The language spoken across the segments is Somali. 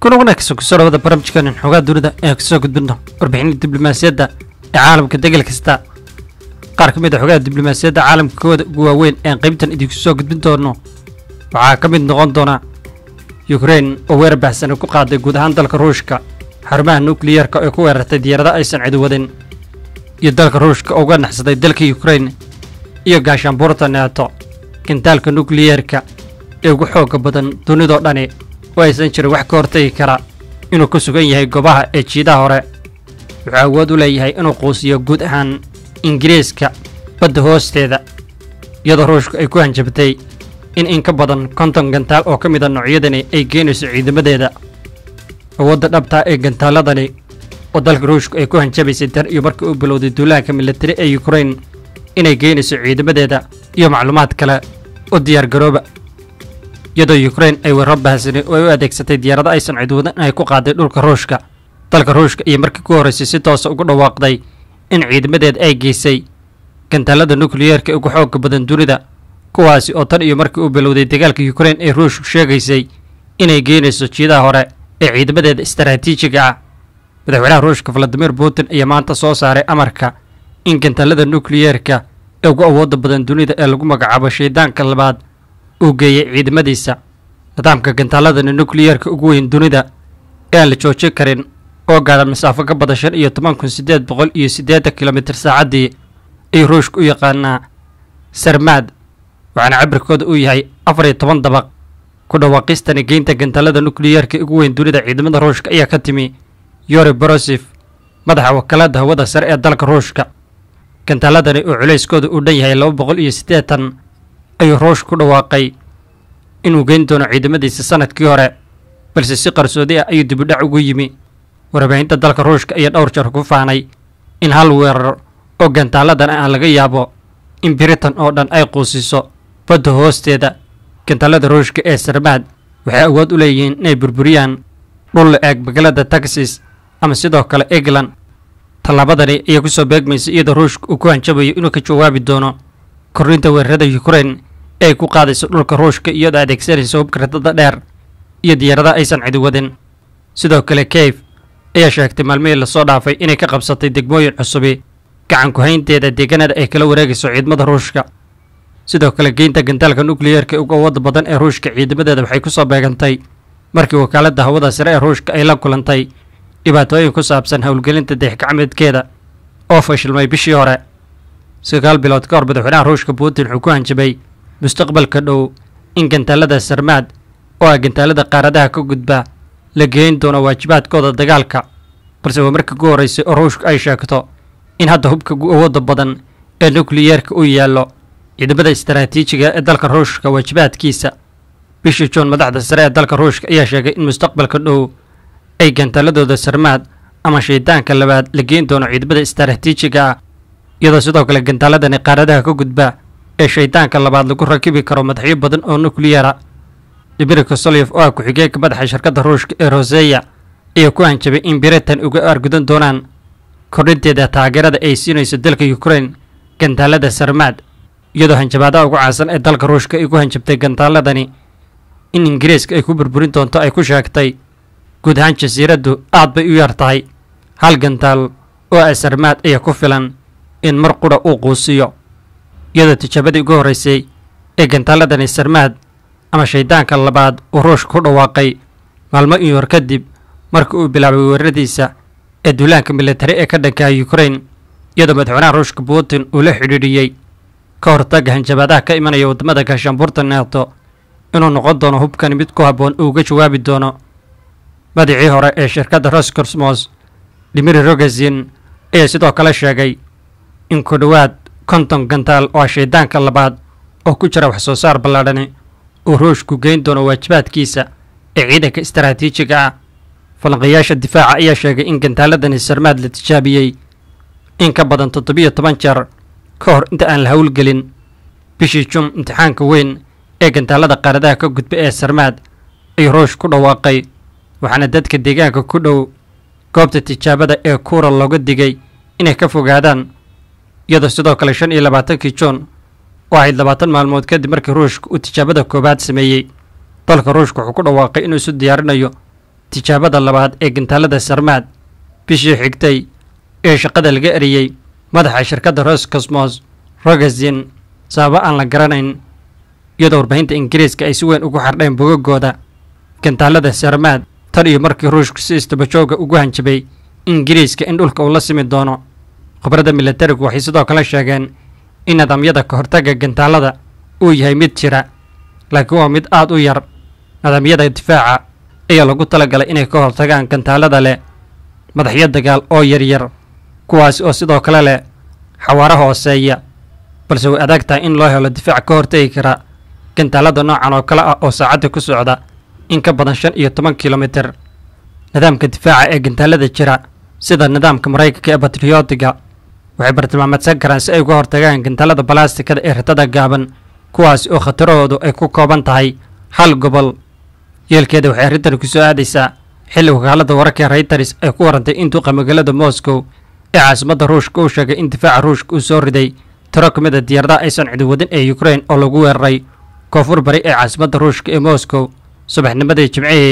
kuna wanaagsan kusoo dhawada barnaamijkan xoogaa dunida ee kasoo gudbino warbixinada diblomaasiyadda ee caalamka degel kasta qaar ka mid a xogaha diblomaasiyadda caalamka kooda ugu waaweyn ee qaybtan idinku soo gudbin doono waxaa ka mid noqon doona yukrain oo weerar baxsani ku qaaday guud ahaan dalka ruushka xarumaha nukliyeerka ee ku weerartay diyaarada aysan cidi wadin iyo dalka ruushka oo uga naxsaday dalka yukrain iyo gaashaanbuurta neeto gintaalka nukliyeerka ee ugu xooga badan dunidoo dhani oo aysan jirin wax ka hortagi kara inuu ku sugan yahay goobaha ee jiidaha hore wuxuu awood u leeyahay inuu quusiyo guud ahaan ingiriiska badda hoosteeda iyadoo ruushku ay ku hanjabtay in in ka badan konton gantaal oo ka mida noocyadani ay geynayso ciidamadeeda awoodda dhabtaa ee gantaaladani oo dalka ruushku ay ku hanjabaysay tan iyo markii uu bilowday duulaanka militari ee yukrain inay geynayso ciidamadeeda iyo macluumaad kale oo diyaargarooba iyadoo yukrain ay weeraro bahsani oo ay u adeegsatay diyaarado aysan cidwadan inay ku qaaday dhulka ruushka dalka ruushka iyo markii ku horraysay si toosa ugu dhawaaqday in ciidamadeed ay geysay gantaalada nukliyeerka ugu xoogga badan dunida kuwaasi oo tan iyo markii uu bilowday dagaalka yukrain ee ruushku sheegaysay inay geynayso jiidaha hore ee ciidamadeeda istaraatiijiga ah madaxweynaha ruushka valadimir putin ayaa maanta soo saaray amarka in gantaalada nukliyeerka ee ugu awoodda badan dunida ee lagu magacaabo shaydaanka labaad uu geeyey ciidamadiisa nidaamka gantaaladani nukliyeerka ugu weyn dunida ee aan la joojin karin oo gaadha masaafo ka badan shan iyo toban kun siddeed boqol iyo siddeetan kilomitir saacaddii ayuu ruushka u yaqaanaa sarmaad waxaana cabirkooda uu yahay afar iyo toban dabaq ku dhawaaqistani geynta gantaalada nukliyeerka ugu weyn dunida ciidamada ruushka ayaa ka timi yori borosif madaxa wakaalada hawada sare ee dalka ruushka gantaaladani oo culayskooda uu dhan yahay laba boqol iyo siddeetan ayuu ruushka ku dhawaaqay inuu geyn doono ciidamadiisa sanadkii hore balse si qarsoodi ah ayuu dibudhac ugu yimi warbaahinta dalka ruushka ayaa dhowr jeer ku faanay in hal weerar oo gantaaladan aan laga yaabo in britain oo dhan ay quusiso badda hoosteeda gantaalada ruushka ee sarmaad waxay awood u leeyihiin inay burburiyaan dhul la eeg magaalada texas ama sidoo kale england tallaabadani ayaa ku soo beegmaysa iyadoo ruushka uu ku hanjabayo inuu ka jawaabi doono korrinta weerarada yukrain ee ay ku qaadayso dhulka ruushka iyadoo adeegsanaysa hubka radada dheer iyo diyaarada aysan cidi wadin sidoo kale keyf ayaa sheegtay maalmihii lasoo dhaafay inay ka qabsatay degmooyin cusubi gacan ku-haynteeda deegaanada ay kala wareegayso ciidamada ruushka sidoo kale geynta gantaalka nukliyeerka uga awoodda badan ee ruushka ciidamadeeda waxay ku soo beegantay markii wakaaladda hawada sare ee ruushka ay la kulantay dhibaatooyin ku saabsan howlgelinta dayax-gacmeedkeeda oo fashilmay bishii hore sagaal bilood ka hor madaxweynaha ruushka putin wuxuu ku hanjabay mustaqbalka dhow in gantaalada sarmaad oo ah gantaalada qaaradaha ka gudba la geyn doono waajibaadkooda dagaalka balse waa markii ku horraysay oo ruushku ay sheegto in hadda hubka gu awoodda badan ee nukliyeerka uu yaallo ciidamada istaraatiijiga ee dalka ruushka waajibaadkiisa bishii juun madaxda sare ee dalka ruushka ayaa sheegay in mustaqbalka dhow ay gantaaladooda sarmaad ama shaydaanka labaad la geyn doono ciidamada istaraatiijiga ah iyadoo sidoo kale gantaaladani qaaradaha ka gudba ee shaydaanka labaad lagu rakibi karo madaxyo badan oo nukliyera dibiri kosolyev oo ah ku-xigeenka madaxa shirkadda ruushka ee roseya ayaa ku hanjabay in britain uga argudan doonaan kordhinteeda taageerada ay siinayso dalka yukrain gantaalada sarmaad iyadoo hanjabaadaha ugu caansan ee dalka ruushka ay ku hanjabtay gantaaladani in ingiriiska ay ku burburin doonto ay ku sheegtay guud ahaan jasiiraddu aad bay u yar tahay hal gantaal oo ah sarmaad ayaa ku filan in mar qudha uu quusiyo iyadoo tijaabadii ugu horraysay ee gantaaladani sarmaad ama shaydaanka labaad uu ruushka ku dhawaaqay maalmo iyo hor kadib markii uu bilaabay weeraradiisa ee duulaanka militari ee ka dhankaha yukrain iyadoo madaxweynaha ruushka putin uu la xidhiidhiyey ka hortagga hanjabaadaha ka imanaya waddamada gaashaanbuurta neeto inuu noqon doono hubkani mid ku habboon uu uga jawaabi doono madicii hore ee shirkadda roscosmos dimiri rogazin ayaa sidoo kale sheegay in ku dhowaad konton gantaal oo ah shaydaanka labaad oo ku jira wax soo saar ballaadhani uu ruushku geyn doono waajibaadkiisa ee ciidanka istaraatiijiga ah falanqayaasha difaaca ayaa sheegay in gantaaladani sarmaad la tijaabiyey in ka badan toddobiyo toban jeer ka hor inta aan la howlgelin bishii jum imtixaanka weyn ee gantaalada qaaradaha ka gudba ee sarmaad ayuu ruush ku dhawaaqay waxaana dadka deegaanka ku dhow goobta tijaabada ee kuura looga digay inay ka fogaadaan iyadoo sidoo kale shan iyo labaatankii juun oo ahayd labaatan maalmood kadib markii ruushka uu tijaabada koowaad sameeyey dalka ruushka wuxuu ku dhawaaqay inuu isu diyaarinayo tijaabada labaad ee gantaalada sarmaad bishii xigtay ee shaqada laga eriyey madaxa shirkadda roscosmos rogazin sababo aan la garanayn iyadoo warbaahinta ingiriiska ay si weyn ugu xardheen bogagooda gantaalada sarmaad tan iyo markii ruushku si istabajooga ugu hanjabay ingiriiska in dhulka uu la simi doono khubradda milatarigu waxay sidoo kale sheegeen in nidaamyada ka hortagga gantaalada uu yahay mid jira laakiin waa mid aad u yar nidaamyada difaaca ayaa lagu talagalay inay ka hortagaan gantaalada leh madaxyo dagaal oo yaryar kuwaasi oo sidoo kale leh xawaaro hooseeya balse way adag tahay in loo helo difaac ka hortagi kara gantaalada noocan oo kale ah oo saacadda ku socda in ka badan shan iyo toban kilomitir nidaamka difaaca ee gantaalada jira sida nidaamka maraykanka ee batriyootiga waxay bartilmaameedsan karaan si ay uga hortagaan gantaalada balastikada ee ratada gaaban kuwaasi oo khatarahoodu ay ku kooban tahay hal gobol yeelkeeda waxay arrintani ku soo aadaysaa xilli wakaalada wararka reyters ay ku warantay in duqa magaalada moscow ee caasimadda ruushka uu sheegay in difaaca ruushka uu soo riday tiro ka mid a diyaaradaha aysan cidi wadin ee ukrain oo lagu weeraray koonfur bari ee caasimadda ruushka ee moscow subaxnimadii jimcihii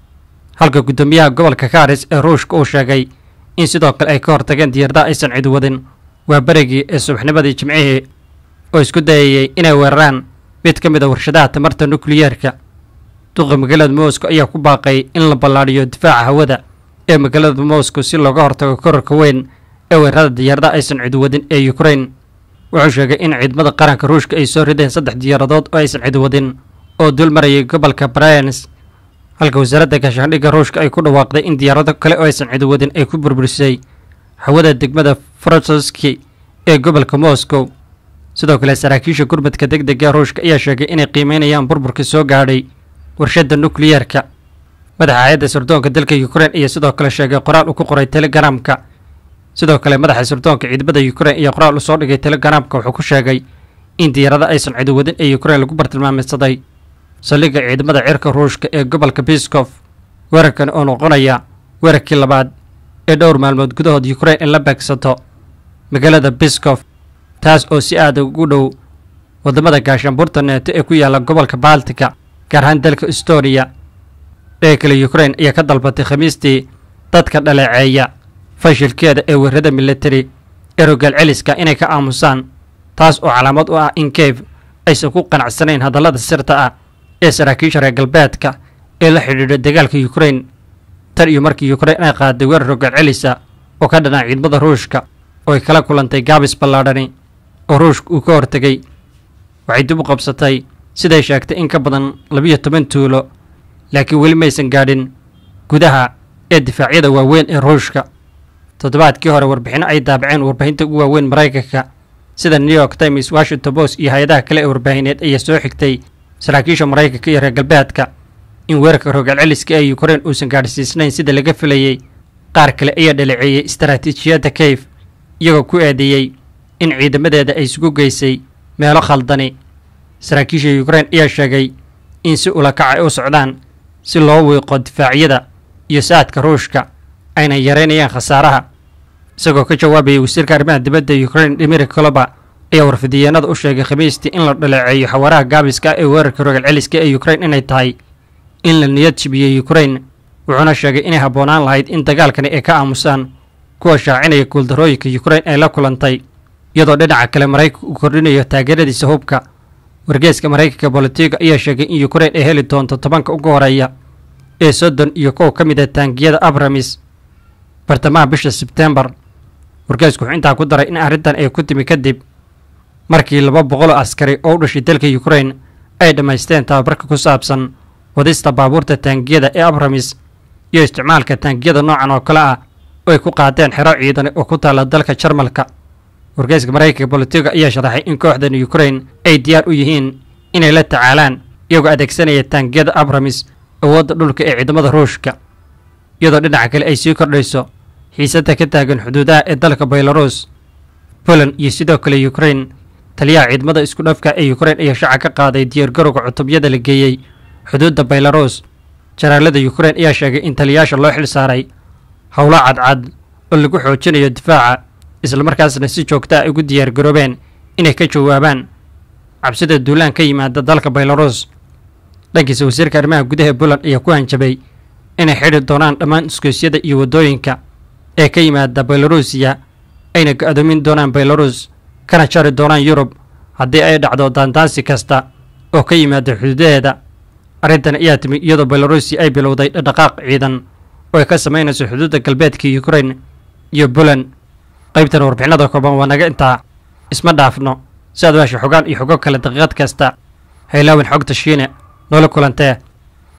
halka guddoomiyaha gobolka karis ee ruushka uu sheegay in sidoo kale ay ka hortageen diyaaradaha aysan cidi wadin waa berigii ee subaxnimadii jimcihii oo isku dayayey inay weeraraan mid ka mid a warshadaha tamarta nukliyeerka duqa magaalada moscow ayaa ku baaqay in la ballaadhiyo difaaca hawada ee magaalada moscow si looga hortago korarka weyn ee weerarada diyaaradaha aysan cidi wadin ee ukrain wuxuu sheegay in ciidamada qaranka ruushka ay soo rideen saddex diyaaradood oo aysan cidi wadin oo dul marayay gobolka bryansk halka wasaaradda gaashaandhigga ruushka ay ku dhawaaqday in diyaarado kale oo aysan cidi wadin ay ku burburisay hawada degmada frososki ee gobolka moscow sidoo kale saraakiisha gurmadka deg dega ruushka ayaa sheegay inay qiimeynayaan burburka soo gaadhay warshadda nukliyeerka madaxa hay-adda sirdoonka dalka ukrain ayaa sidoo kale sheegay qoraal uu ku qoray telegramka sidoo kale madaxa sirdoonka ciidamada ukrain ayaa qoraal u soo dhigay telegramka wuxuu ku sheegay in diyaarada aysan cidi wadin ee ukrain lagu bartilmaameysaday saldhigga ciidamada cirka ruushka ee gobolka biskof weerarkan oo noqonaya weerarkii labaad ee dhowr maalmood gudahood ukrain in la beegsato magaalada biskof taas oo si aada ugu dhow waddamada gaashaanbuurta neeto ee ku yaalla gobolka baltika gaar ahaan dalka estoniya dhaga kale ukrain ayaa ka dalbatay khamiistii dadka dhaleeceeya fashilkeeda ee weerarada militari ee rogaal celiska inay ka aamusaan taas oo calaamad u ah in kiev aysan ku qanacsanayn hadallada sirta ah ee saraakiisha reer galbeedka ee la xidhiidha dagaalka ukrain tan iyo markii ukrain ay qaaday weerar rogaal celisa oo ka dhanaa ciidamada ruushka oo ay kala kulantay gaabis ballaadhani oo ruushka uu ka hortegay waxay dib u qabsatay siday sheegtay in ka badan labiyo toban tuulo laakiin weli maysan gaadhin gudaha ee difaacyada waaweyn ee ruushka toddobaadkii hore warbixinno ay daabaceen warbaahinta ugu waaweyn maraykanka sida new york times washington post iyo hay-adaha kale ee warbaahineed ayaa soo xigtay saraakiisha maraykanka iyo reer galbeedka in weerarka rogaal celiska ee ukrain uusan gaadhsiisnayn sida laga filayey qaar kale ayaa dhaleeceeyey istaraatiijiyadda kayf iyagoo ku eedeeyey in ciidamadeeda ay isugu geysay meelo khaldani saraakiisha ukrain ayaa sheegay in si ulakac ay u socdaan si loo wiiqo difaacyada iyo saadka ruushka ayna yareynayaan khasaaraha isagoo ka jawaabayay wasiirka arrimaha dibadda ukrain dimiri koloba ayaa warfidiyeenada u sheegay khamiistii in la dhaleeceeyo xawaaraha gaabiska ah ee weerarka rogaal celiska ee ukrain inay tahay in la niyad jibiyey ukrain wuxuuna sheegay inay habboonaan lahayd in dagaalkani ay ka aamusaan kuwa shaacinaya guuldarooyinka ukrain ay la kulantay iyadoo dhinaca kale maraykanka uu kordhinayo taageeradiisa hubka wargeeska maraykanka bolitiga ayaa sheegay in ukrain ay heli doonto tobanka ugu horeeya ee soddon iyo kow ka mid a taangiyada abramis bartamaha bisha sebtembar wargeesku wuxuu intaa ku daray in arrintan ay ku timi kadib markii laba boqoloo askari oo u dhashay dalka ukrain ay dhammaysteen tababarka ku saabsan wadista baabuurta taangiyada ee abramis iyo isticmaalka taangiyada noocan oo kale ah oo ay ku qaadeen xero ciidan oo ku taalla dalka jarmalka wargeyska maraykanka bolitiga ayaa sharaxay in kooxdan ukrain ay diyaar u yihiin inay la tacaalaan iyagoo adeegsanaya taangiyada abramis awoodda dhulka ee ciidamada ruushka iyadoo dhinaca kale ay sii kordhayso xiisadda ka taagan xuduudaha ee dalka belarus poland iyo sidoo kale ukrain taliyaha ciidamada isku dhafka ee ukrain ayaa shaaca ka qaaday diyaargarowga cutubyada la geeyey xuduudda belarus jaraalada ukrain ayaa sheegay in taliyayaasha loo xil saaray howlo cadcad oo lagu xoojinayo difaaca islamarkaasna si joogta ah ugu diyaargaroobeen inay ka jawaabaan cabsida duulaan ka yimaada dalka belarus dhankiisa wasiirka arrimaha gudaha ee poland ayaa ku hanjabay inay xidhi doonaan dhammaan isgoysyada iyo waddooyinka ee ka yimaada belarusiya ayna go-doomin doonaan belarus kana jari doonaan yurub haddii ay dhacdo daandaansi kasta oo ka yimaada xuduudaheeda arrintan ayaa timi iyadoo belarusiya ay bilowday dhaqdhaqaaq ciidan oo ay ka samaynayso xuduudda galbeedka ukrain iyo buland qaybtan warbixinada kooban waa naga intaa isma dhaafno si aad meesha xogaan iyo xogo kale daqiiqad kasta haylaawin xogta shiine noola kulantee